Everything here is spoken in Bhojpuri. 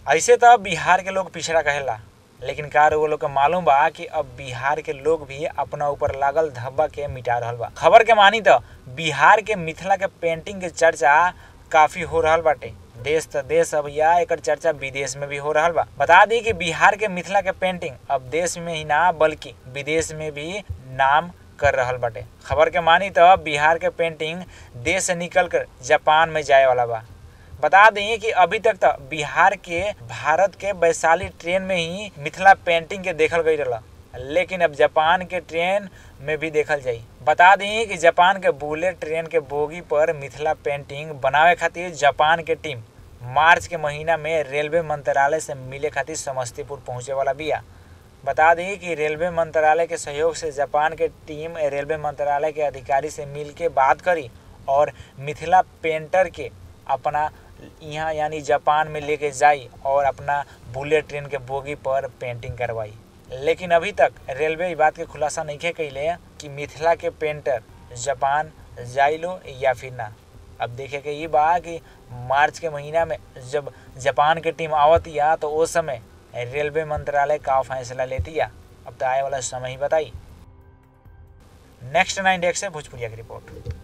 ऐसे तो बिहार के लोग पिछड़ा कहेला लेकिन का वो लोग के मालूम बा कि अब बिहार के लोग भी अपना ऊपर लागल धब्बा के मिटा रहल बा खबर के मानी तो बिहार के मिथिला के पेंटिंग के चर्चा काफी हो रहल बाटे देश तो देश अब या एकर चर्चा विदेश में भी हो रहल बा बता दी कि बिहार के मिथिला के पेंटिंग अब देश में ही ना बल्कि विदेश में भी नाम कर रहल बाटे खबर के मानी तो बिहार के पेंटिंग देश से निकल कर जापान में जाए वाला बा बता दें कि अभी तक तो बिहार के भारत के वैशाली ट्रेन में ही मिथिला पेंटिंग के देखल गई रहा लेकिन अब जापान के ट्रेन में भी देखल जाई बता दें कि जापान के बुलेट ट्रेन के बोगी पर मिथिला पेंटिंग बनावे खातिर जापान के टीम मार्च के महीना में रेलवे मंत्रालय से मिले खातिर समस्तीपुर पहुंचे वाला बिया बता दी कि रेलवे मंत्रालय के सहयोग से जापान के टीम रेलवे मंत्रालय के अधिकारी से मिल के बात करी और मिथिला पेंटर के अपना यहाँ यानी जापान में लेके जाई और अपना बुलेट ट्रेन के बोगी पर पेंटिंग करवाई लेकिन अभी तक रेलवे इस बात के खुलासा नहीं कैले कि मिथिला के पेंटर जापान जाई लो या फिर ना अब देखे के ये बा कि मार्च के महीना में जब जापान के टीम आवत या तो उस समय रेलवे मंत्रालय का फैसला लेती या अब तो आए वाला समय ही बताई नेक्स्ट नाइन डेक्स से भोजपुरिया की रिपोर्ट